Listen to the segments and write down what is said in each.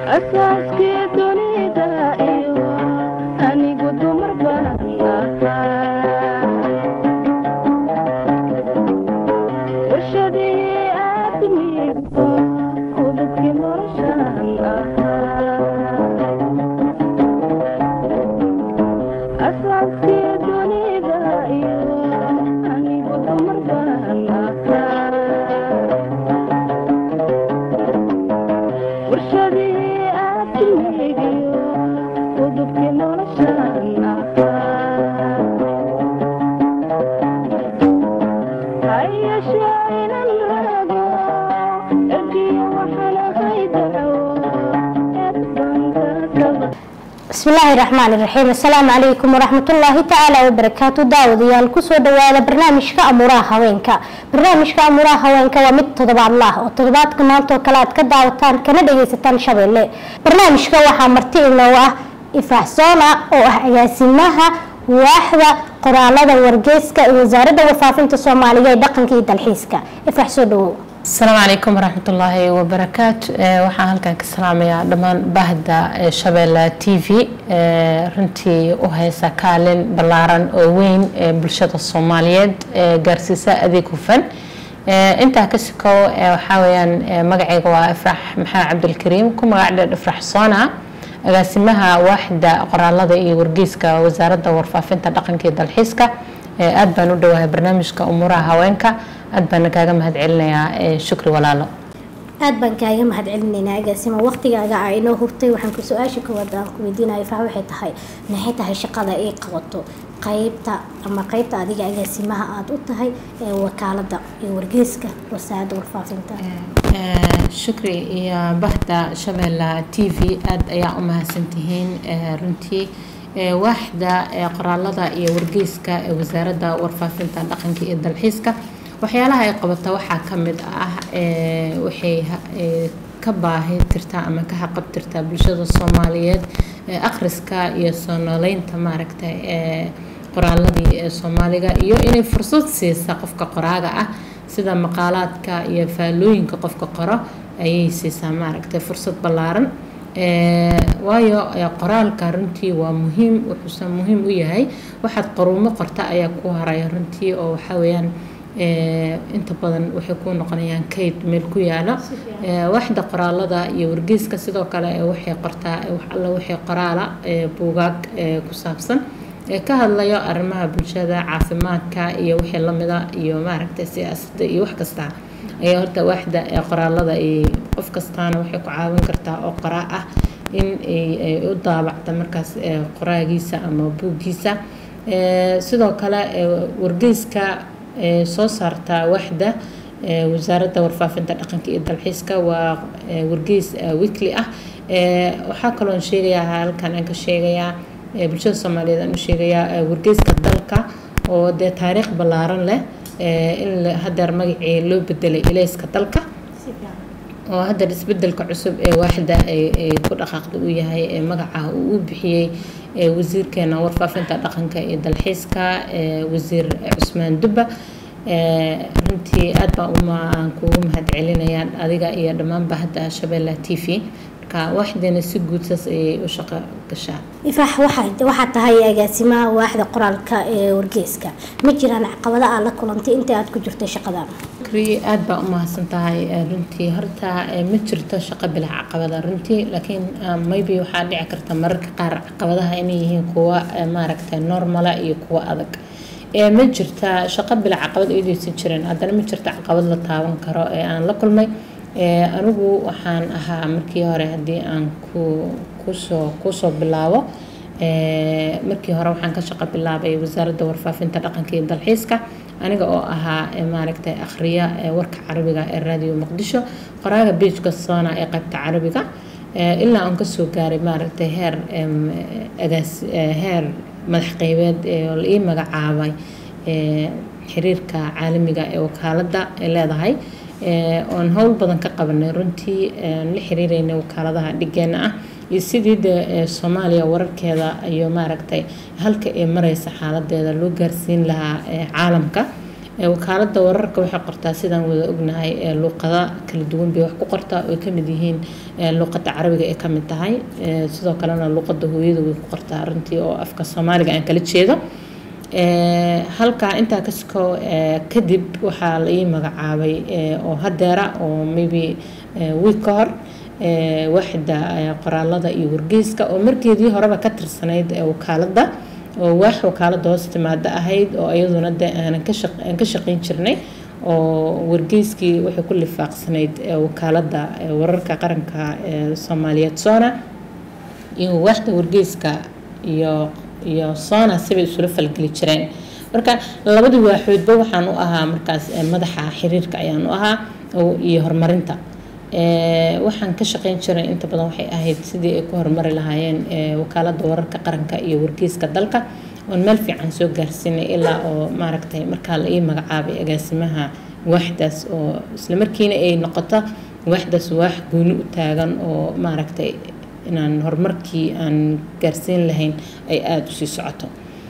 asaaskii dunida iyo anigu dumar baan ahaa warshadii aadmigu udubkii noloshaan ahaa asaaskii dunida iyo anigu dumar baan ahaa warshadii aadmigiyo udubkii noloshaan ahaa hayashee inan rago ergiyo waxaan ahay daco eedbankasaba بسم الله الرحمن الرحيم السلام عليكم ورحمة الله تعالى وبركاته داوديال كسو دوادا برنامجك أمورها هوينك برنامجك أمورها هوينك ومد تضبع الله وتضبعات كمانتو كلاد كداوتان كندا يستان شبيلي برنامجك وحا مرتي إنه إفراح زونا أو أياسينها waaxda qoraalada wargeyska ee wasaaradda warfaafinta soomaaliya ee dhaqanka iyo dalxiiska ifrax soo dhawow asalaamu calaykum waraxmatullaahi wabarakaatu Eh, waxaan halkan ka salaamayaa dhammaan baahda eh, shabeelle t v eh, runtii u haysa kaalin ballaaran oo weyn ee bulshada soomaaliyeed ee gaarsiisa adeeg hufan Eh, intaa ka sikow eh, waxaa weeyaan eh, magacayga waa ifrax maxamed cabdilkariim ku magac dheer ifrax soona agaasimaha waaxda qoraalada iyo wargeyska wasaaradda warfaafinta dhaqanka iyo dalxiiska Eh, aad baan u dhowahay barnaamijka umuuraha haweenka aad baana kaaga mahad celinayaa eh, shukri walaalo aad baan kaaga mahad celinaynaa agaasima waqtigaaga a inoo hurtay waxaan ku su-aasha koowaad aan ku weydiinaya faa waxay tahay maxay tahay shaqada ay qabato qaybta ama qaybta adiga agaasimaha aada u tahay ee wakaalada iyo wargeyska wasaaradda warfaafinta Eh, shukri iyo bahda shabeelle t v aad ayaa u mahadsantihiin eh, runtii Eh, waaxda eh, qoraalada iyo wargeyska ee wasaaradda warfaafinta dhaqanka iyo dalxiiska waxyaalaha ay qabata waxaa ka mid ah eh, waxay ha- eh, ka baahi tirtaa ama ka haqabtirtaa bulshada soomaaliyeed eh, akhriska iyo soo nooleynta maaragta eh, qoraaladii ee soomaaliga iyo inay fursad siisa qofka qoraaga ah sida maqaalaadka iyo faallooyinka qofka qoro ayay siisaa maaragtay fursad ballaaran Eh, waayo eh, qoraalka runtii waa muhiim wuxuuse muhiim u yahay waxaad qaruumo qorta ayaa ku haraya runtii oo waxaa weeyaan eh, inta badan waxay ku noqonayaan kayd meel ku yaala Eh, waaxda qoraalada iyo wargeyska sidoo kale eh, waxay qortaa eh, wax alla waxay qoraala eh, buugaag eh, ku saabsan ee ka hadlayo arrimaha bulshada caafimaadka iyo wixii lamida iyo maaragtay siyaasadda iyo wax kasta ayaa horta waaxda ee qoraalada ay qof kastaana waxay ku caawin kartaa oo qoraa ah in ay ay u daabacta markaas ee qoraagiisa ama buuggiisa Ee, sidoo kale ee, wargeyska ee, soo saarta waaxda ee, wasaaradda warfaafinta dhaqanka iyo dalxiiska waa ee, wargeys ee, weekly ah Ee, waxaa kaloon sheegayaa halkan aan ka sheegayaa ee, bulshada soomaaliyeed aan u sheegayaa ee, wargeyska dalka oo dee taariikh ballaaran leh ee, in la- hadeer magacii loo bedelay ilayska dalka oo hadda isbedelka cusub ee waaxda ay ay ku dhaqaaqda uu yahay ee magaca uu u bixiyey ee wasiirkeena warfaafinta dhaqanka iyo dalxiiska ee wasiir cusmaan dubba ee runtii aad baan uma aan kugu mahad celinayaa adiga iyo dhammaan bahda shabeelle t v marka waaxdeena si guud saas ayay u shaqo gashaa ifrax waxaa waxaa tahay agaasimaha waaxda qoraalka ee wargeyska ma jiraan caqabada aad la kulantay inta aad ku jirtay shaqadan shukri aad baa u mahadsan tahay eh, runtii horta eh, ma jirto shaqo bilaa caqabada runtii laakiin ah, maybe waxaa dhici karta mararka qaar caqabadaha inay yihiin kuwa eh, maaragtay normala iyo kuwa adag Eh, ma jirta shaqo bilaa caqabad idaysan jirin haddana ma jirta caqabad la taaban karo ee aan la kulmay Eh, anigu waxaan ahaa markii hore haddii aan ku kusoo kusoo bilaabo Eh, markii hore waxaan ka shaqo bilaabay wasaaradda warfaafinta dhaqanka iyo dalxiiska aniga oo ahaa eh, maaragtay akhriya ee warka carabiga ee raadiyo muqdisho qoraaga beijka soona ee qaybta carabiga Eh, ilaa aan kasoo gaaray maaragtay heer em, agaas eh, heer madax qeybeed ee oo la ii magacaabay eh, xiriirka caalamiga ee wakaaladda ay leedahay Eh, oon howl badan ka qabanay runtii eh, la xiriireynay wakaaladaha dhigeena ah iyo sidii de eh, soomaaliya wararkeeda iyo maaragtay halka ay mareysa xaaladeeda loo gaarsiin lahaa eh, caalamka wakaalada wararka waxay qortaa sidaan wada ognahay luuqada kala duwan bay wax ku qortaa oo kamid yihiin luuqada carabiga ay kamid tahay sidoo kalena luuqada hooyada way ku qortaa runtii oo afka soomaaliga aan kala jeedo halkaa intaa kasko kadib waxaa la ii magacaabay oo hadeera oo maybe wiig ka hor waaxda qoraalada iyo wargeyska oo markeedii horeba ka tirsanayd wakaalada oo waax wakaalada hoos timaada ahayd oo iyaduna de aanan aan ka shaqeyn jirnay oo wargeyskii waxay ku lifaaqsanayd wakaalada wararka qaranka soomaaliyeed sona iyo waaxda wargeyska iyo iyo sona sibay isula falgeli jireen marka labadii waaxoodba waxaan u ahaa markaas madaxa xiriirka ayaan u ahaa iyo horumarinta waxaan ka shaqeyn jiray inta badan waxay ahayd sidii ay ku horumari lahaayeen wakaalada wararka qaranka iyo wargeyska dalka oon meel fiican soo gaarsiinay ilaa oo maaragtay markaa la ii magacaabay agaasimaha waaxdaas oo islamarkiina ay noqoto waaxdaas waax gooni u taagan oo maaragtay inaan horumarkii aan gaarsiin lahayn ay aada usii socoto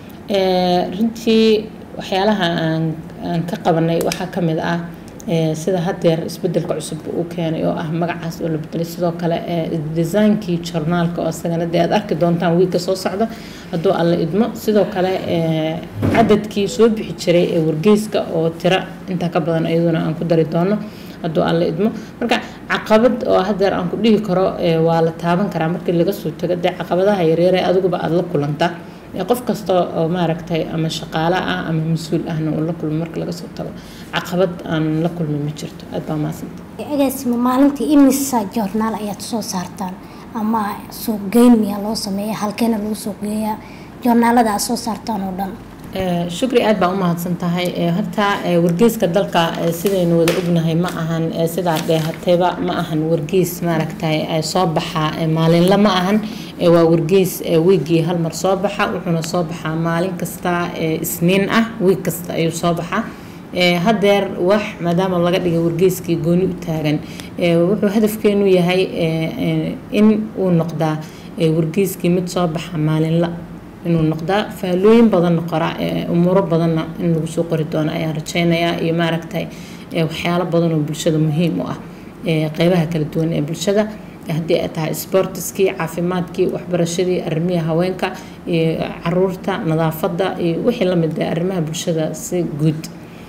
runtii waxyaalaha aan aan ka qabanay waxaa ka mid ah sida hadeer isbedelka cusub uu keenay oo ah magacaas oo la bedelay sidoo kale desaynkii journaalka oo isagana dee aad arki doontaan wiigka soo socda hadduu alla idmo sidoo kale cadadkii soo bixi jiray ee wargeyska oo tiro intaa ka badan iyaduna aan ku dari doono hadduu alla idmo marka caqabad oo hadeer aan ku dhihi karo waa la taaban karaa markii laga soo tago dee caqabadaha yaryare adiguba aada la kulanta qof kasta oo maaragtay ama shaqaale ah ama mas-uul ahna uu la kulmo marka laga soo tago caqabad aan la kulmin ma jirto aad baa maasanta agaasima maalintii imisa joornaal ayaad soo saartaan ama suuqgeyn miyaa loo sameeya halkeena lagu suuqgeeyaa joornaalada aad soo saartaan oo dhan shukri aad baa u mahadsan tahay horta wargeyska dalka sidaynu wada ognahay ma ahan sidaa dheehatayba ma ahan wargeys maaragtay soo baxa maalinla ma ahan waa wargeys wiigii hal mar soo baxa wuxuuna soo baxaa maalin kasta isniin ah wiig kasta ayuu soo baxaa hadeer wax maadaama laga dhigay wargeyskii gooni u taagan wuxuu hadafkeenu yahay in uu noqdaa wargeyskii mid soo baxa maalinla inuu noqdaa faalooyin badanna qora umuuro badanna in lagu soo qori doono ayaan rajeynayaa iyo maaragtay waxyaalo badan oo bulshada muhiim u ah qeybaha kala duwan ee bulshada haddii ay tahay sportiskii caafimaadkii waxbarashadii arrimihii haweenka iyo caruurta nadaafadda iyo wixii lamid ah arrimaha bulshada si guud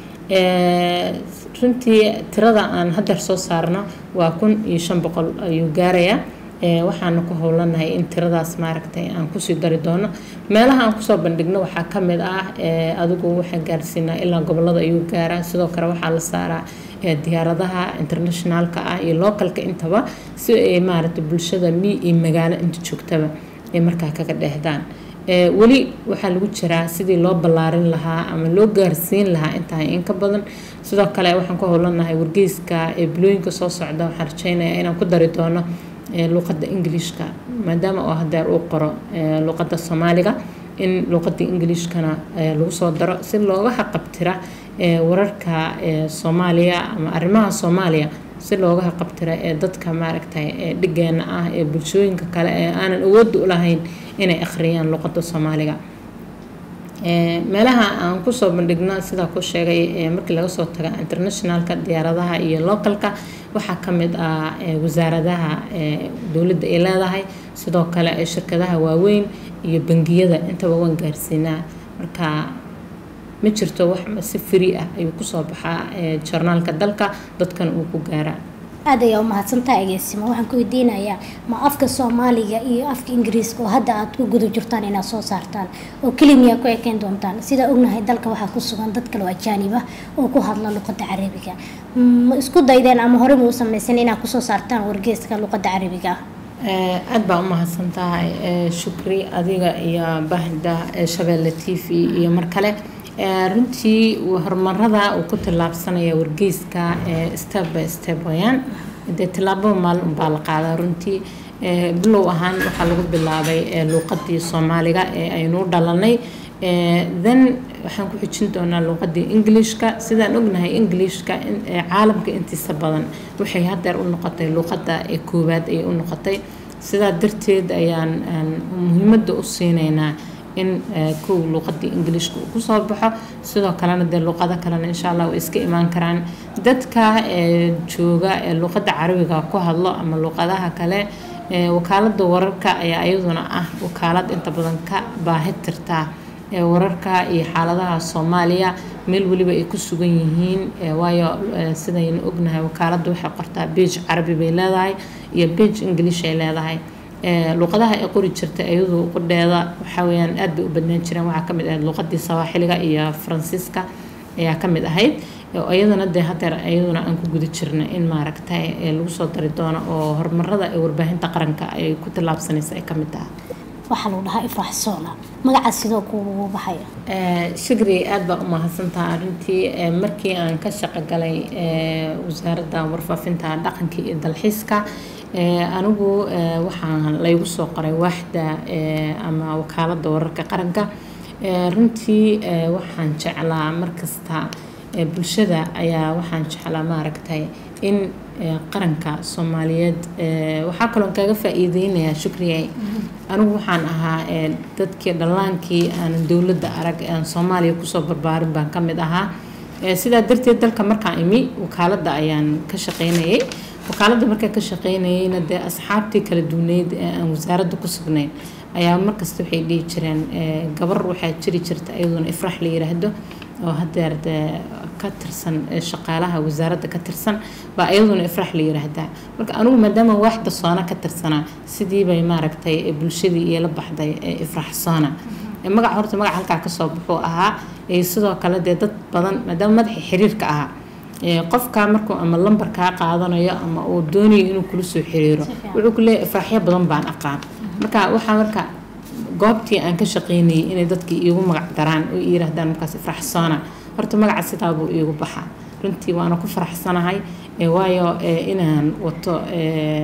runtii tirada aan hadeer soo saarno waa kun iyo shan boqol ayuu gaarayaa waxaana ku howlanahay in tiradaas maaragtay aan kusii dari doono meelaha aan kusoo bandhigno waxaa kamid ah adigu waxaan gaarsiinaa ilaa gobolada ayuu gaaraa sidoo kale waxaa la saaraa diyaaradaha internationaalka ah iyo localka intaba si ay maaragtay bulshada mi iyo magaalo inta joogtaba ay markaa kaga dheehdaan weli waxaa lagu jiraa sidii loo ballaarin lahaa ama loo gaarsiin lahaa intahay in ka badan sidoo kale waxaan ku howlanahay wargeyska ee bilooyinka soo socda waxaan rajeynayaa inaan ku dari doono luuqada ingiliishka maadaama oo hadeer uu qoro luuqada soomaaliga in luuqada ingiliishkana lagu soo daro si looga haqabtira wararka soomaaliya ama arrimaha soomaaliya si looga haqabtira ee dadka maaragtay dhigeena ah ee bulshooyinka kale ee aanan awoodda u lahayn inay akhriyaan luuqada soomaaliga meelaha aan kusoo bandhigno sidaa ku sheegay markii laga soo taga internationalka diyaaradaha iyo localka waxaa kamid ah wasaaradaha dowladda ay leedahay sidoo kale shirkadaha waaweyn iyo bangiyada intaba waan gaarsiinaa marka ma jirto wax si free ah ayuu kusoo baxaa joornaalka dalka dadkana uu ku gaaraa aad ayaa umahadsantaa agaasimo waxaan ku weydiinayaa ma afka soomaaliga iyo afka ingiriiska oo hadda aad ku guda jirtaan inaad soo saartaan oo kelimiyaa ku ekeyn doontaan sidaa ognahay dalka waxaa ku sugan dad kale oo ajaanib ah oo ku hadla luqada carabiga ma isku daydeen ama horey ma u sameysan inaad kusoo saartaan wargeeska luqada carabiga aada baa umahadsan tahay shukri adiga iyo bahda shabeelle t v iyo mar kale runtii horumarada uu ku tillaabsanaya wargeyska step by step wayaan dee tillaababa maalin unbaa la qaadaa runtii bilow ahaan waxaa lagu bilaabay luuqadii soomaaliga ee aynu dhalanay then waxaan ku xijin doonaa luuqadii englishka sidaan ognahay englishka caalamka intiisa badan waxay hadeer u noqotay luuqada koowaad ayay u noqotay sidaa darteed ayaan muhiimada u siineynaa in eh, kow luuqadii ingiliishka uu kusoo baxo sidoo kalena dee luuqado kalena insha allah way iska imaan karaan dadka eh, jooga ee luuqada carabiga ku hadlo ama luuqadaha kale eh, wakaalada wararka ayaa iyaduna ah wakaalad inta badan ka baahi tirtaa ee wararka iyo xaaladaha soomaaliya meel weliba ay ku sugan yihiin ee waayo ee sidaynu ognahay wakaaladda waxay qortaa beej carabi bay leedahay iyo beej english ay leedahay ee luuqadaha ay qori jirta iyadu qudheeda waxaa weyaan aad bay u badnaan jireen waxaa kamid ahayd luuqadii sawaaxiliga iyo faransiiska ayaa kamid ahayd oo iyadana dee hadeer iyaduna aan ku guda jirna in maaragtay ee lagu soo dari doono oo horumarada ee warbaahinta qaranka ay ku tallaabsanaysa ay kamid tahay waxaa lagu dhahaa ifraax soona magacaas sidoo kuugu baxaya Eh, shukri aad baa u mahadsantaha arrintii eh, markii aan ka shaqo galay eh, wasaaradda warfaafinta dhaqanka iyo dalxiiska eh, anigu eh, waxaan laygu soo qoray waaxda eh, ama wakaaladda wararka qaranka Eh, runtii eh, waxaan jeclaa markasta eh, bulshada ayaa waxaan jeclaa maaragtay in eh, qaranka soomaaliyeed eh, waxaa kaloon kaga faa-iideynayaa shukriyay anigu waxaan ahaa eh, dadkii dhallaankii aanan dowladda arag ee aan soomaaliya kusoo barbaarin baan ka mid ahaa Eh, sidaa darteed dalka markaan imi wakaaladda ayaan ka shaqeynayay wakaaladda markaan ka shaqeynayayna dee asxaabtii kala duwaneyd ee aan wasaaradda ku sugnayn ayaa markasta waxay dhihi jireen eh, gabar waxaa jiri jirta iyaduna ifrax la yiraahdo oo hadeer dee ka tirsan eh, shaqaalaha wasaaradda ka tirsan baa iyaduna ifrax la yiraahdaa marka anigu maadaama waaxda soona ka tirsanaa sidii bay maaragtay eh, bulshadii iila baxday eh, ifrax soona Eh, magaca horta magaca halkaa kasoo baxuu ahaa eh, sidoo kale dee dad badan maadaama madaxii xiriirka ahaa eh, qofka markuu ama lambar kaa qaadanayo ama uu doonayo inuu kula soo xiriiro wuxuu ku leeyahay ifraaxyo badan baan aqaan marka waxaa marka goobtii aan ka shaqeynayay inay dadkii iigu magac daraan oo i yiraahdaan markaas ifrax soona horta magaca sidaa buu iigu baxaa runtii waana ku faraxsanahay eh, waayo eh, inaan wato eh,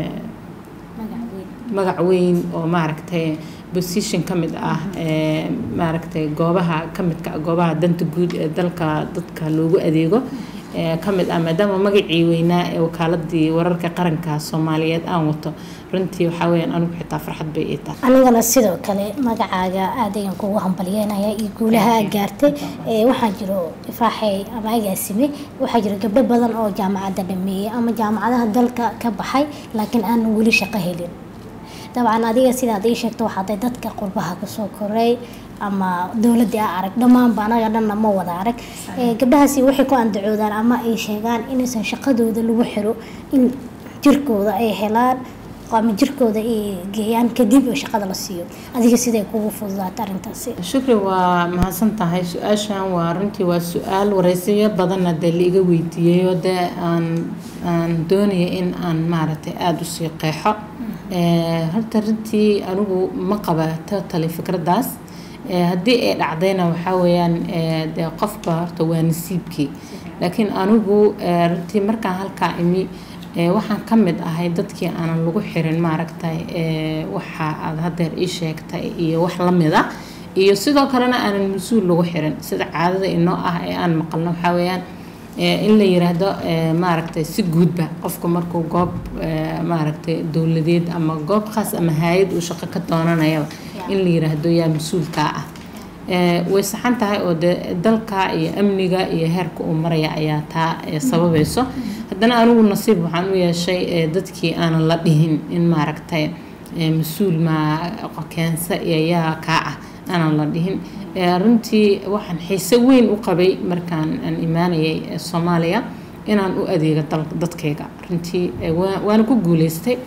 magac weyn oo maaragtay position ka mid ah ee maaragtay goobaha ka midka ah goobaha danta guud ee dalka dadka loogu adeego ee ka mid ah maadaama magacii weynaa ee wakaaladii wararka qaranka soomaaliyeed aan wato runtii waxaa weyaan anigu xitaa farxad bay ii tahay anigana sidoo kale magacaaga aad ayaan kugu hambalyeynaya iyo guulaha aad gaartay ee waxaa jiro ifraaxey ama agaasime waxaa jiro gabdho badan oo jaamacadda dhameeyey ama jaamacadaha dalka ka baxay laakiin aanan weli shaqo helin dabcan adiga sidaad ii sheegto waxaaday dadka qurbaha kasoo koray ama dowladii a arag dhammaanba anaga dhanna ma wada arag Ee, gabdhahaasi waxay ku andacoodaan ama ay sheegaan inaysan shaqadooda lagu xiro in jirkooda ay helaan ama jirkooda ay geeyaan kadib oo shaqada la siiyo adiga siday kugu fududaata arrintaasi shukri waa mahadsan tahay su-aashan waa runtii waa su-aal wareysiyo badanna dee laiga weydiiyey oo dee aan aan doonaya in aan maaragtay aada usii qeexo Eh, horta runtii anigu ma qaba totally fikraddaas Eh, haddii ay dhacdayna waxaa weeyaan eh, dee qofba horta waa nasiibkii laakiin anigu eh, runtii markaan halkaa imi eh, waxaan ka mid ahay dadkii aanan lagu xirin maaragtay eh, waxa aad hadeer ii sheegtay iyo wax la mid ah iyo sidoo kalena aanan mas-uul lagu xirin sida caadada inoo ah ee aan maqalno waxaa weeyaan eh, in la yiraahdo eh, maaragtay si guudba qofku markuu goob eh, maaragtay dowladeed ama goob khaas ama hay-ad uu shaqo ka doonanayaba in la yiraahdo yaa mas-uulkaa ah Eh, way saxan tahay oo de dalka iyo amniga iyo heerka uu maraya ayaa taa eh, sababayso haddana anigu nasiib waxaan u yeeshay eh, dadkii aanan la dhihin in maaragtay eh, mas-uul ma keensa iyo yaa kaa ah aanan la dhihin Eh, runtii waxaan xiise weyn u qabay markaan aan imaanayay eh, soomaaliya inaan u adeego dal- dadkayga runtii eh, waa- waana ku guuleystay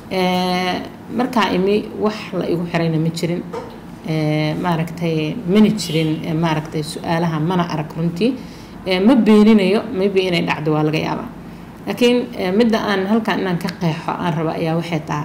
Eh, markaa imi wax la igu xirayna ma jirin Eh, maaragtay mana jirin eh, maaragtay su-aalaha mana arag runtii Eh, ma beeninayo maybe inay dhacdo waa laga yaabaa laakiin eh, midda aan halkan inaan ka qeexo aan raba ayaa waxay tahay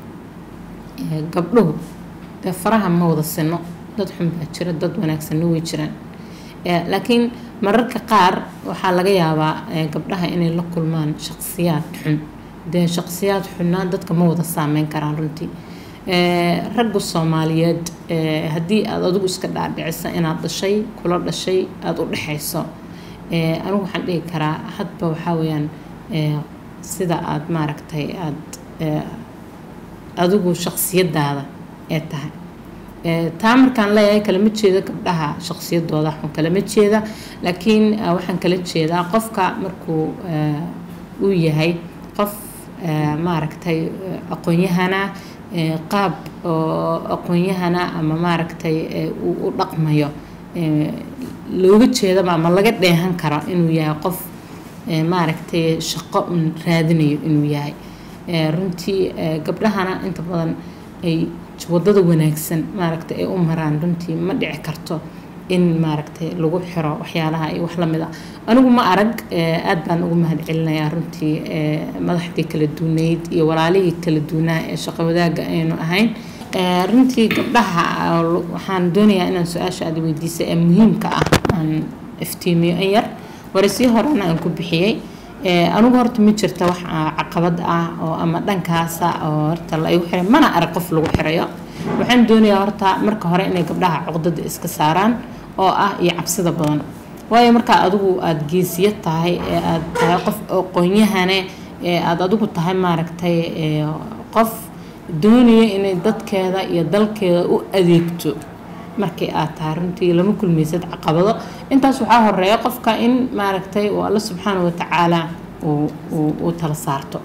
eh, gabdhuhu dee faraha ma wada sino dad xun baa jira dad wanaagsanna way jiraan Eh, laakiin mararka qaar waxaa laga yaabaa eh, gabdhaha inay la kulmaan shaqsiyaad xun dee shaqsiyaad xunna dadka ma wada saameyn karaan runtii Eh, ragga soomaaliyeed eh, haddii aad adigu iska dhaadhicisa inaad dhashay kula dhashay aada u dhexayso Eh, anigu waxaan dhihi karaa hadba waxaa weeyaan eh, sida aad maaragtay aad eh, adigu shaqsiyadaada ee tahay Eh, taa markaan leeyahay kalama jeeda gabdhaha shaqsiyadooda xun kalama jeeda laakiin ah, waxaan kala jeedaa qofka markuu eh, uu yahay qof eh, maaragtay eh, aqoon-yahana eh, qaab oo aqoon-yahana ama maaragtay eh, uu u dhaqmayo eh, looga jeedaba ama laga dheehan karo inuu yahay qof eh, maaragtay shaqo un raadinayo inuu yahay Eh, runtii eh, gabdhahana inta badan ay wadada wanaagsan maaragtay ay u maraan runtii ma dhici karto in maaragtay lagu xiro waxyaalaha iyo wax lamid a anigu ma arag eh, aad baan ugu mahad celinayaa runtii eh, madaxdii kala duunayd iyo walaalihii kala duunaa ee shaqo wadaaga aynu ahayn Eh, runtii gabdhaha ah, waxaan doonayaa inaan su-aasha aad weydiisay ee muhiimka ah aan iftiimiyo in yar warisii horena aan ku bixiyey Eh, anigu horta ma jirta wax ah, caqabad ah oo ama dhankaasa oo horta la igu xiray mana arag qof lagu xirayo waxaan doonayaa horta marka hore inay gabdhaha cuqdada iska saaraan oo ah iyo cabsida badan waayo markaa adigu aada geesiya tahay ee aada tahay qof aqoon-yahane ee aada adigu tahay maaragtay ee, qof doonaya inay dadkeeda iyo dalkeeda u adeegto markii aad tahay runtii lama kulmaysad caqabado intaas waxaa horeeya qofka in maaragtay uu alla subxaana watacaala uu uu- uu tala saarto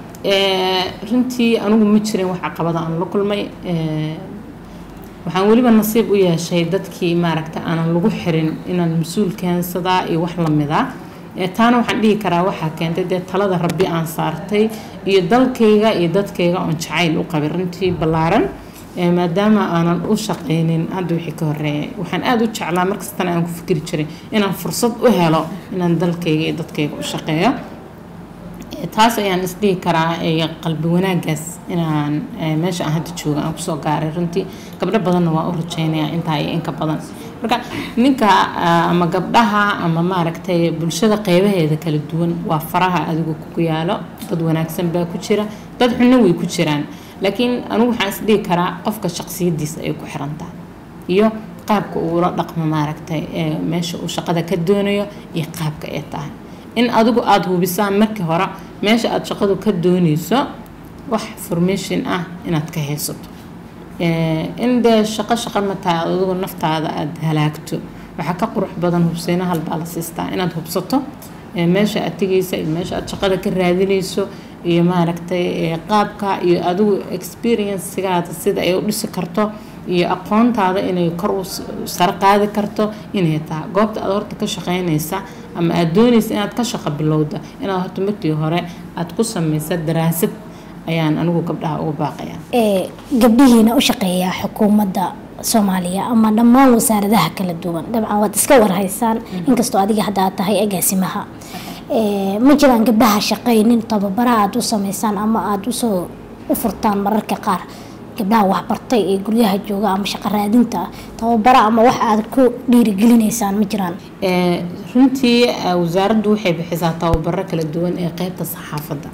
Eh, runtii anigu ma jirin wax caqabada aan la kulmay Eh, waxaan weliba nasiib u yeeshay dadkii maaragta aanan lagu xirin inaan mas-uul keensadaa iyo wax lamida Eh, taana waxaan dhihi karaa waxaa keentay dee talada rabbi aan saartay iyo dalkayga iyo dadkayga oon jacayl u qabay runtii ballaaran Eh, maadaama aanan u shaqaynin hadda wixii ka horeeyay waxaan aada u jeclaa markastana aan ku fikri jiray inaan fursad u helo inaan dalkayga iyo dadkayga u shaqeeyo Eh, taas ayaan isdhihi karaa eh, qalbi wanaagaas inaan eh, meesha aan hadda jooga aan kusoo gaaray runtii gabdho badanna waa u rajaynayaa intaa iyo inka badan marka ninka ah, ama gabdhaha ama maaragtay bulshada qeybaheeda kala duwan waa faraha adigu ku yaalo dad wanaagsan baa ku jira dad xunna way ku jiraan laakiin anigu waxaan isdhihi karaa qofka shaqsiyadiisa ay ku xirantahay iyo qaabka uula dhaqmo maaragtay ee meesha uu shaqada ka doonayo iyo qaabka ay tahay in adigu aada hubisaan markii hore meesha aada shaqadu ka dooneyso wax formation ah inaad ka haysato Eh, in dee shaqo shaqo ma tahay aad adigu naftaada aada halaagto waxaa ka qurux badan hubseyna halbaa la siistaa inaad hubsato eh, meesha aad tegeysa iyo meesha aad shaqada ka raadineyso iyo maaragtay eh, qaabka iyo adigu experiencegaada sida ay u dhisi karto iyo aqoontaada inay kor u s- sare qaadi karto inay tahay goobta aad horta ka shaqeynaysa ama aada dooneysa inaad ka shaqo bilowda inaad horta markii hore aada ku sameysa daraasad ayaan anigu gabdhaha ugu baaqayaa ee gabdhihiina u shaqeeya xukuumadda soomaaliya ama dhammaan wasaaradaha kala duwan dabcan waad iska warhaysaan inkastoo adiga hadda aad tahay agaasimaha ee ma jiraan gabdhaha shaqaynin tababara aad u sameysaan ama aada usoo u furtaan mararka qaar gabdhaha waxbartay ee guryaha jooga ama shaqo raadinta ah tababara ama wax aad ku dhiirigelinaysaan ma jiraan Eh, runtii eh, wasaaraddu waxay bixisaa tababaro kala duwan ee qeybta saxaafadda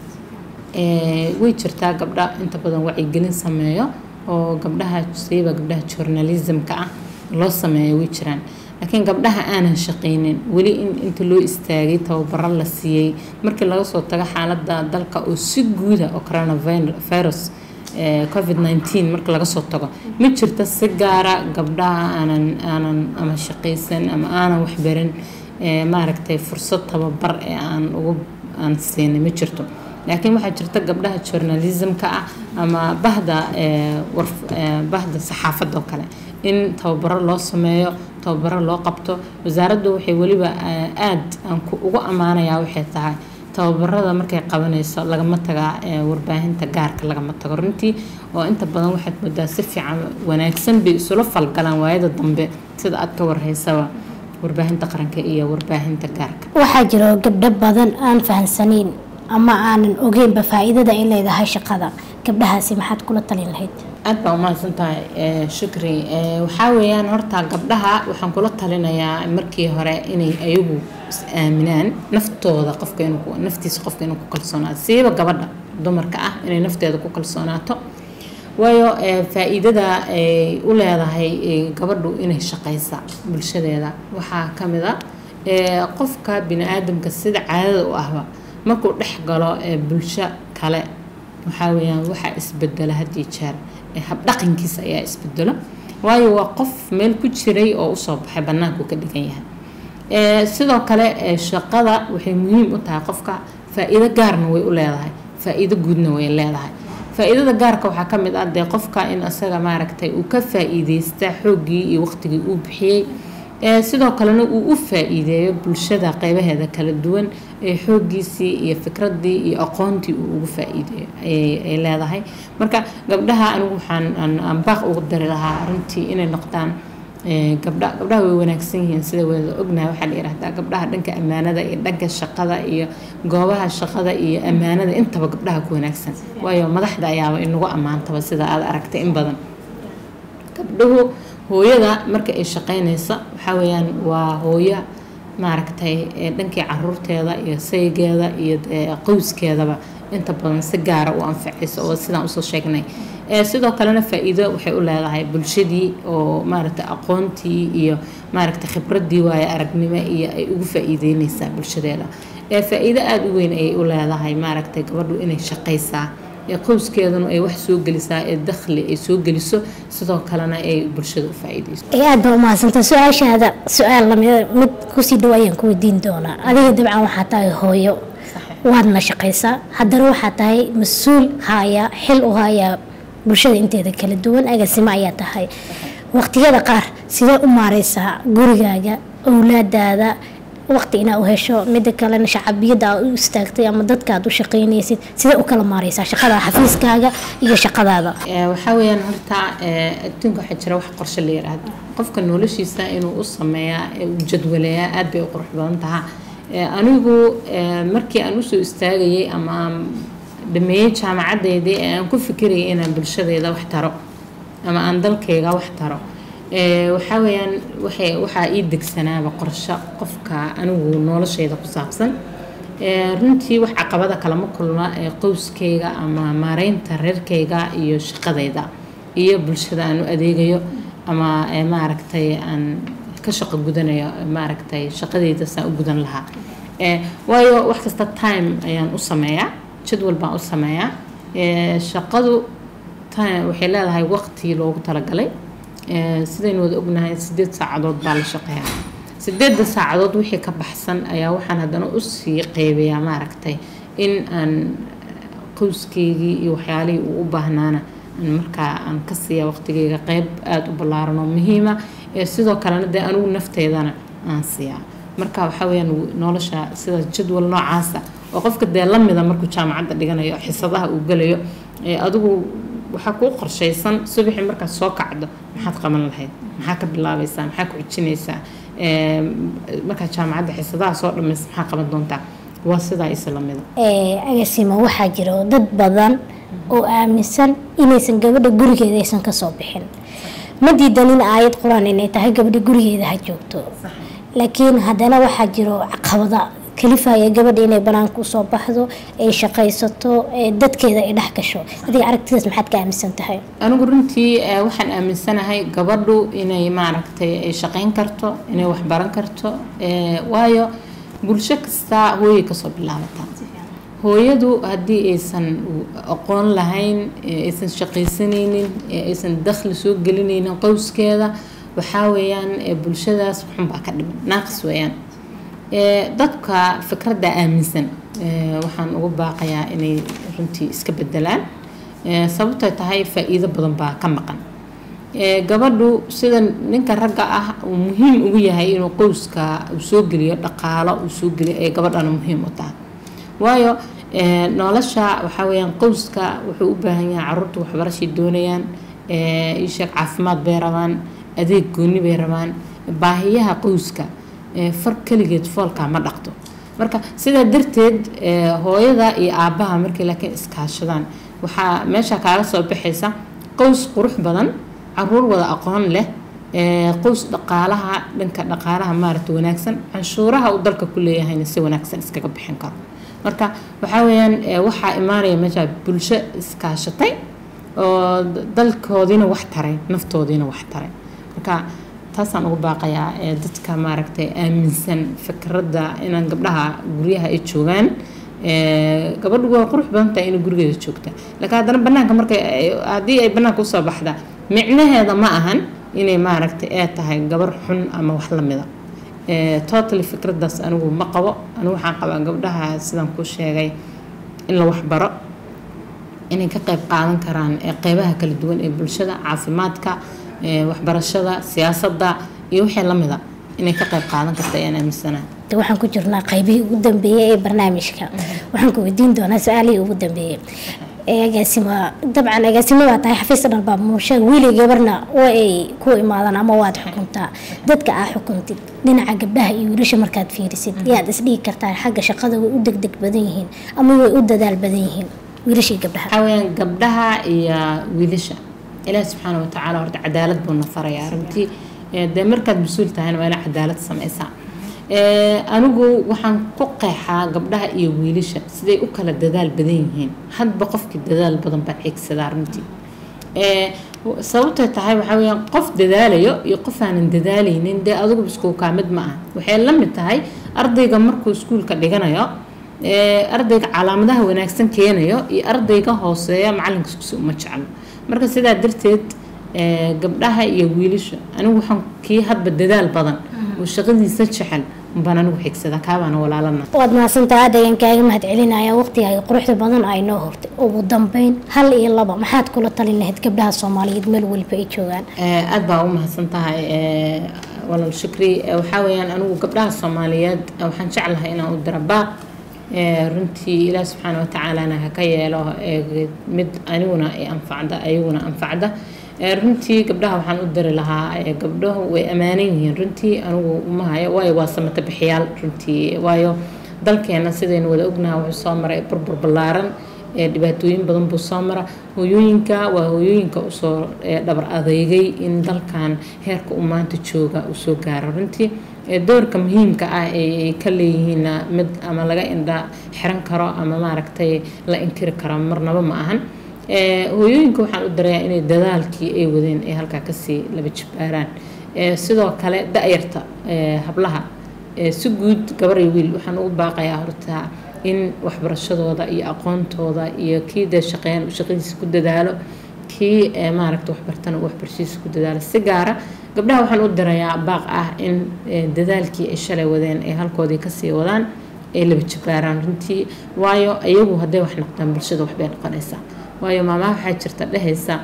Eh, way jirtaa gabdha inta badan wacyigelin sameeyo oo gabdhaha siiba gabdhaha journalismka ah loo sameeyo way jiraan laakiin gabdhaha aanan shaqaynin weli in inta loo istaagay tababaro la siiyey markii laga soo tago xaaladda dalka oo si guuda oo coronavirus eh, covid 19 marka laga soo tago ma jirto si gaara gabdhaha aanan aanan ama shaqaysan ama aanan waxbarin eh, maaragtay fursad tababar ee aan ugu aan siinay ma jirto laakiin waxaa jirta gabdhaha journalismka ah ama bahda eh, warf- eh, bahda saxaafadda oo kale in tababaro loo sameeyo tababaro loo qabto wasaaraddu waxay weliba eh, aad aan ku ugu ammaanayaa waxay tahay tababarada markay qabanayso lagama tagaa ee warbaahinta gaarka lagama tago runtii oo inta badan waxaad moodaa si fiican wanaagsan bay isula falgalaan waayada dambe sida aad ka warhaysaba warbaahinta qaranka iyo warbaahinta gaarka waxaa jiro gabdho badan aan fahansanayn ama aanan ogeynba faa-iidada ay leedahay shaqada gabdhahaasi maxaad kula talin lahayd aad baa umahadsan tahay eh, shukri Eh, waxaa weeyaan horta gabdhaha waxaan kula talinayaa markii hore inay ayagu is aaminaan naftooda qofka inuu ku- naftiisa qofka inuu ku kalsoonaato siiba gabadha dumarka ah inay nafteeda ku kalsoonaato waayo eh, faa-iidada ay u leedahay eh, gabadhu inay shaqaysa bulshadeeda waxaa ka mid a eh, qofka bini aadamka sida caadada u ahba markuu dhex galo eh, bulsho kale waxaa weeyaan waxaa isbedela had iyo jeer ee habdhaqankiisa ayaa isbedelo waayo waa qof meel ku jiray oo usoo baxay banaanku ka dhigan yahay Ee, sidoo kale ee, shaqada waxay muhiim u tahay qofka faa-iido gaarna way u leedahay faa-iido guudna way leedahay faa-iidada gaarka waxaa ka mid ah dee qofka in isaga maaragtay uu ka faa-iideysta xooggii iyo waqtigii uu bixiyey ee sidoo kalena uu u faa-iideeyo bulshada qeybaheeda kala duwan ee xooggiisii iyo fikradii iyo aqoontii uu ugu faa-iideeyo ayay ay leedahay marka gabdhaha anigu waxaan aan- aan baaq ugu dari lahaa runtii inay noqdaan ee, gabdha gabdhaha way wanaagsan yihiin sida wada ognahay waxaa la yidhahdaa gabdhaha dhanka ammaanada iyo dhanka shaqada iyo goobaha shaqada iyo ammaanada intaba gabdhaha ku wanaagsan waayo madaxda ayaaba inagu ammaantaba sida aad aragtay in badan gabdhuhu hooyada marka ay shaqeynaysa waxaa weeyaan waa hooyo maaragtay ee dhankii caruurteeda iyo saygeeda iyo dee qoyskeedaba inta badan si gaara u anfacaysa oo sidaan usoo sheegnay ee sidoo kalena faa-iido waxay u leedahay bulshadii oo maaragtay aqoontii iyo maaragtay khibradii waayo aragnimo iyo ay ugu faa-iideyneysaa bulshadeeda ee faa-iido aada u weyn ayay u leedahay maaragtay gabadhu inay shaqaysaa ee qoyskeeduna ay wax soo gelisaa ee dakhli ay soo geliso sidoo kalena ay bulshada u faa-iideyso ee aad baa umahadsantaa su-aashaada su-aal lamid mid kusii dhow ayaan ku weydiin doonaa adiga dabcan waxaa tahay hooyo waadna shaqaysaa haddana waxaa tahay mas-uul haya xil u haya bulshada inteeda kala duwan agaasimo ayaa tahay waqtiyada qaar sidee u maareysaa gurigaaga owlaadaada waqti inaa u hesho mida kalena shacabiyada aad u istaagtay ama dadka aad u shaqeynaysid sidee u kala maareysaa shaqada xafiiskaaga iyo shaqadaada Ee, waxaa weeyaan horta ee, adduunka waxaa jira wax qorshe la yiraahdo qofka noloshiisa inuu u sameeyaa ee uu jadwaleeyaa aad bay u qurux badan tahaa Ee, anigu ee, markii aan usoo istaagayay ama aan dhameeyey jaamacadeydii ee aan ku fikirayay inaan bulshadeyda wax taro ama aan dalkayga wax taro ee, waxaa weeyaan waxay waxaa ii degsanaaba qorshe qofka anigu noloshayda ku saabsan Ee, runtii wax caqabada kalama kulma ee qoyskayga ama maareynta reerkayga iyo shaqadayda iyo bulshada aan u adeegayo ama ee, maaragtay aan ka shaqo gudanayo maaragtay shaqadayda saan u gudan lahaa Ee, waayo wax kasta time ayaan u sameeyaa jadwal baan u sameeyaa Ee, shaqadu time waxay leedahay waqti loogu talagalay Ee, sidaynu wada ognahay sideed saacadood baa la shaqeeyaa sideedda saacadood wixii ka baxsan ayaa waxaan haddana usii qeybayaa maaragtay in aan qoyskeygii iyo waxyaalihii uu u baahnaana aan markaa aan ka siiya waqtigeyga qeyb aada u ballaaran oo muhiima ee sidoo kalena dee anigu nafteydana aan siiyaa marka waxaa weyaan nolosha sida jadwal noocaasa oo qofka dee lamida markuu jaamacadda dhiganayo xisadaha uu gelayo ee adigu waxaa kuu qorshaysan subaxii markaad soo kacdo maxaad qaban lahayd maxaa ka bilaabaysaa maxaa ku xijinaysaa Ee, markaad jaamacadda xisadaha soo dhamaysa maxaa qaban doontaa waa sidaa isa lamida ee agaasimo waxaa jiro dad badan oo aaminsan inaysan gabadha gurigeeda aysan kasoo bixin ma diidan in aayad qur-aan inay tahay gabadha gurigeeda ha joogto laakiin haddana waxaa jiro caqabada kalifaya gabadha inay banaanka usoo baxdo ay shaqaysato ee dadkeeda ay dhex gasho adiga aragtidaas maxaad ka aaminsan tahay anigu runtii eh, waxaan aaminsanahay gabadhu inay maaragtay ay shaqayn karto inay wax baran karto eh, waayo bulsho kasta hooyay kasoo bilaabataa hooyadu haddii aysan aqoon lahayn eh, aysan shaqaysanaynin eh, aysan dakhli soo gelinaynin qowskeeda waxaa weeyaan eh, bulshadaas waxunbaa ka dhiman naaqis weeyaan Ee, dadka fikradda aaminsan ee, waxaan ugu baaqayaa inay runtii iska bedelaan Ee, sababtoo tahay faa-iido badan baa ka maqan Ee, gabadhu sida ninka ragga ah uu muhiim ugu yahay inuu qowska uu soo geliyo dhaqaalo uu soo geliyo ee gabadhana muhiim u tahay waayo ee, nolosha waxaa weyaan qowska wuxuu u baahan yahay caruurta waxbarashay doonayaan ee, ii sheeg caafimaad bay rabaan adeeg gooni bay rabaan baahiyaha qowska ee, far keligeed foolkaa ma dhaqdo marka sidaa darteed ee, hooyada iyo aabbaha markay laakiin iskaashadaan waxaa meesha kaaga soo baxaysa qoys qurux badan caruur wada aqoon leh ee, qoys dhaqaalaha dhanka dhaqaalaha maaragta wanaagsan canshuuraha uu dalka ku leeyahayna si wanaagsan iskaga bixin karo marka waxaa weeyaan ee, waxaa imaanaya meesha bulsho iskaashatay oo d- dalkoodiina wax taray naftoodiina wax taray marka taasaan ugu baaqayaa ee dadka maaragtay aaminsan fikradda inaan gabdhaha guryaha ay joogaan ee, gabadhu waa qurux badan tahay inay gurigeeda joogta laakiin haddana banaanka markay ay- haddii ay banaanka usoo baxda micnaheeda ma ahan inay maaragtay ee tahay gabar xun ama wax lamida totally fikradaas anigu ma qabo anigu waxaan qabaa gabdhaha sidaan ku sheegay in la waxbaro inay ka qayb qaadan karaan qeybaha kala duwan ee bulshada caafimaadka waxbarashada siyaasadda iyo wixii lamida inay ka qayb qaadan karta ayaan aaminsanahay waxaan ku jirnaa qaybihii ugu dambeeyey ee barnaamijka waxaan ku weydiin doonaa su-aalihii ugu dambeeyey agaasima dabcan agaasimo waa tahay xafiis dhalbaa muushada wiili gabarna waa ay ku imaadaan ama waad xukuntaa dadka aa xukuntid dhinaca gabdhaha iyo wiilasha markaad fiirisid yaad isdhigi kartaa xagga shaqada way u degdeg badan yihiin ama way u dadaal badan yihiin wiilashii gabdhaha waxaa weyaan gabdhaha iyo wiilasha ilaahi subxaana watacaala horta cadaalad buu na farayaa runtii dee markaad mas-uul tahayna waa ina cadaalad samaysaa anigu waxaan ku qeexaa gabdhaha iyo wiilasha siday u kala dadaal badan yihiin hadba qofkii dadaal badan baa ceegsadaa runtii sababtay tahay waxaa weyaan qof dadaalayo iyo qof aanan dadaalaynin dee adigu iskuukaa mid ma ah waxay la mid tahay ardayga markuu iskuulka dhiganayo ardayga calaamadaha wanaagsan keenayo iyo ardayga hooseeya macalinkiiskusi uma jeclo marka sidaa darteed gabdhaha iyo wiilasha anigu waxaan kii hadba dadaal badan oo shaqadiisa jecel baan anigu xigsada kaabaana walaalana waad mahadsantaha aad ayaan kaaga mahad celinaya waqtigaaga quruxda badan ay noo hortay ugu dambeyn hal iyo laba maxaad kula talin lahayd gabdhaha soomaaliyeed meel waliba ay joogaan aad baa u mahadsan tahay walaal shukri waxaa weeyaan anigu gabdhaha soomaaliyeed waxaan jeclahay inaan u dira baaq runtii ilaah subxaana watacaalana ha ka yeelo mid aniguna ay anfacda ayaguna anfacda runtii gabdhaha waxaan u diri lahaa gabdhahu way ammaanan yihiin runtii anigu uma hayo waayo waa samata bixiyaal runtii waayo dalkeena sidaynu wada ognaha wuxuu soo maray burbur ballaaran dhibaatooyin badan buu soo mara hooyooyinka waa hooyooyinka usoo dhabar adeegay in dalkan heerka uu maanta jooga uu soo gaaro runtii doorka muhiimka ah ay ka leeyihiin mid ama laga indha xiran karo ama maaragtay la inkiri karo marnaba ma ahan hooyooyinka waxaan u darayaa inay dadaalkii ay wadeen ay halkaa kasii laba jibbaaraan sidoo kale da-yarta hablaha si guud gabar iyo wiil waxaan ugu baaqayaa horta in waxbarashadooda iyo aqoontooda iyo kii dee shaqeyn shaqadiisa ku dadaalo kii maaragta waxbartana uu waxbarashadiisa ku dadaalo si gaara gabdhaha waxaan u dirayaa baaq ah in dadaalkii ay shalay wadeen ay halkoodii kasii wadaan ay laba jibbaaraan runtii waayo iyagu hadday wax noqdaan bulshada waxbay noqonaysaa waayo maamaha waxaa jirta dhehaysa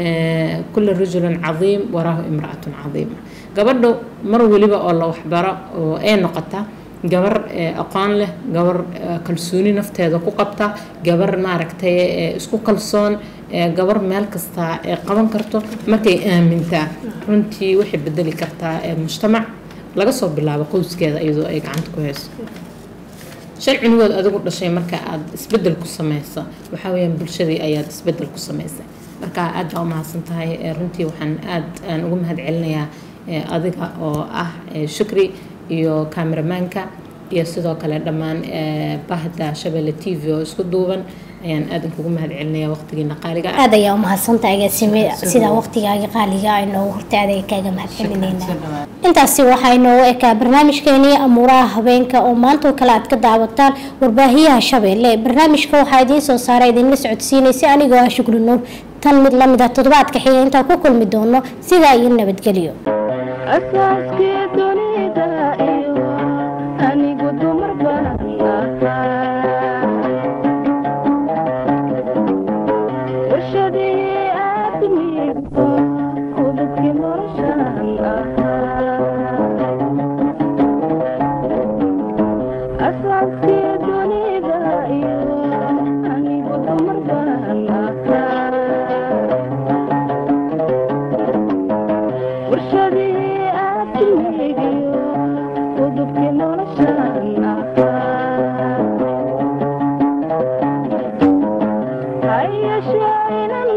kula rajulin cadiim waraahu imraatun cadiima gabadha mar weliba oo la waxbaro oo ay noqota gabar aqoon leh gabar kalsooni nafteeda ku qabta gabar maaragtay isku kalsoon gabar meel kasta ee qaban karto markay aamintaa runtii waxay bedeli kartaa mujtamac laga soo bilaabo qowskeeda iyadoo ay gacanta ku hayso shan cunugood adigu dhashay marka aada isbedel ku sameyso waxaa weyaan bulshadii ayaad isbedel ku samaysay marka aad baa u mahadsan tahay runtii waxaan aad aan ugu mahad celinayaa adiga oo ah shukri iyo kameramaanka iyo sidoo kale dhammaan bahda shabeelle t v oo isku duuban ayaan aad inkugu mahad celinaya waqtigiina qaaliga ah aad ayaa umahadsantahay agaasime sidaa waqtigaaga qaaliga ay noogu hortay aad ayaa kaaga mahad celinayna intaasi waxaa inoogu ekaa barnaamijkeenii amuuraha habeenka oo maanta oo kale aad ka daawataan warbaahiyaha shabeelle barnaamijka waxaa idiin soo saara idinla socodsiinaysay anigoo ah shukri nuur tan mid lamid ah toddobaadka xiga intaan ku kulmi doono sidaa iyo nabadgelyo asaaskii dunida iyo anigu dumar baan ahaa warshadii aadmigu udubkii noloshaan ahaa asaaskii dunida iyo anigu dumar baan ahaa warshadii aadmigiyo udubkii noloshaan ahaa hayashee inan